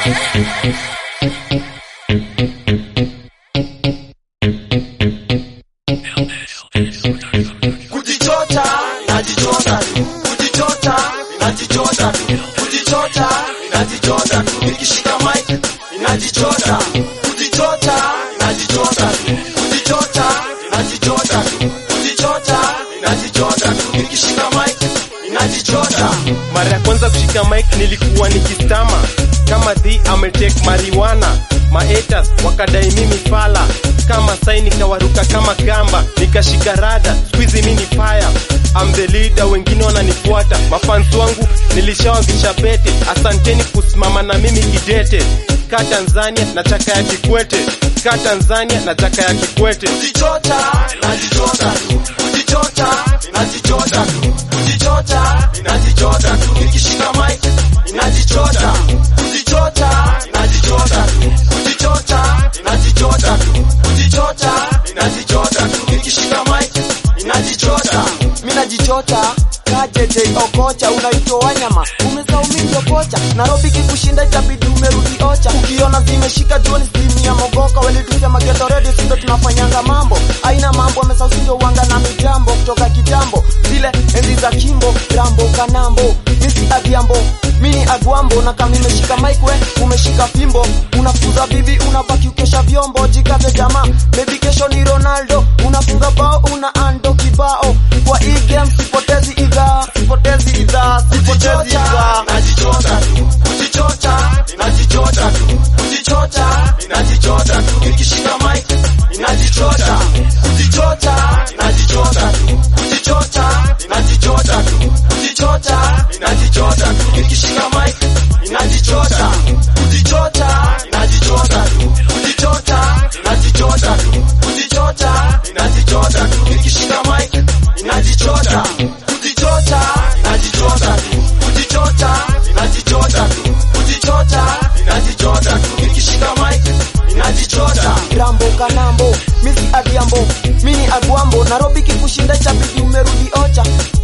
kujichota najichota tu kujichota najichota tu kujichota najichota tu nikishika mic najichota kujichota najichota tu kujichota najichota tu kujichota najichota tu nikishika mic najichota Mara ya kwanza kushika mic nilikuwa nikistama kama the ametake marijuana maetas wakadai mimi fala kama sai nikawaruka kama gamba nikashika rada squeezy mini fire I'm the leader wengine wananifuata mafans wangu nilishawavisha pete asanteni kusimama na mimi kidete ka Tanzania na chaka ya Kikwete ka Tanzania na chaka ya Kikwete kujichota najichota tu kujichota najichota tu kujichota najichota tu nikishika mic najichota kujichota najichota tu kujichota najichota tu kujichota najichota tu nikishika mic najichota mi najichota kajeje okocha unaitwa wanyama umesaumindio kocha Nairobi kikushinda itabidi umerudi ocha ukiona zimeshika juoni simu ya mogoka welitusema geto redio sindo tunafanyanga mambo aina mambo amesausindio wanga na mitambo kutoka kitambo zile enzi za kimbo rambo kanambo misi adhiambo mini agwambo na kama nimeshika mic we umeshika fimbo unafuza bibi unabaki ukesha vyombo jikave jamaa maybe kesho ni ronaldo unafunga bao una ando kibao kwa hii game sipotezi idhaa sipotezi idhaa sipotezi idhaa najichota tu kujichota najichota tu kujichota najichota tu nikishika mic najichota kujichota najichota tu kujichota najichota tu kujichota najichota tu nikishika mic najichota kujichota najichota tu kujichota najichota tu kujichota najichota tu nikishika mic najichota kujichota najichota tu kujichota najichota tu kujichota najichota tu nikishika mic najichota rambo kanambo misi adhiambo mini agwambo Nairobi kikushinda itabidi umerudi ocha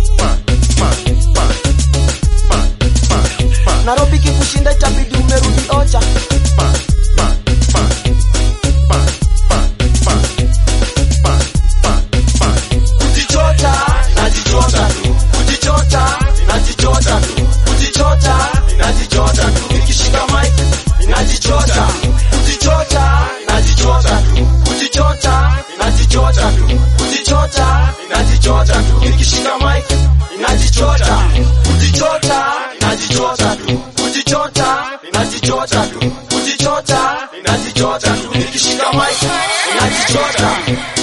Nairobi kikushinda itabidi umerudi ocha kujichota najichota tu kujichota najichota tu kujichota najichota tu nikishika mic najichota kujichota najichota tu kujichota najichota tu kujichota najichota tu nikishika mic najichota kujichota najichota tu kujichota najichota tu kujichota najichota tu nikishika mic najichota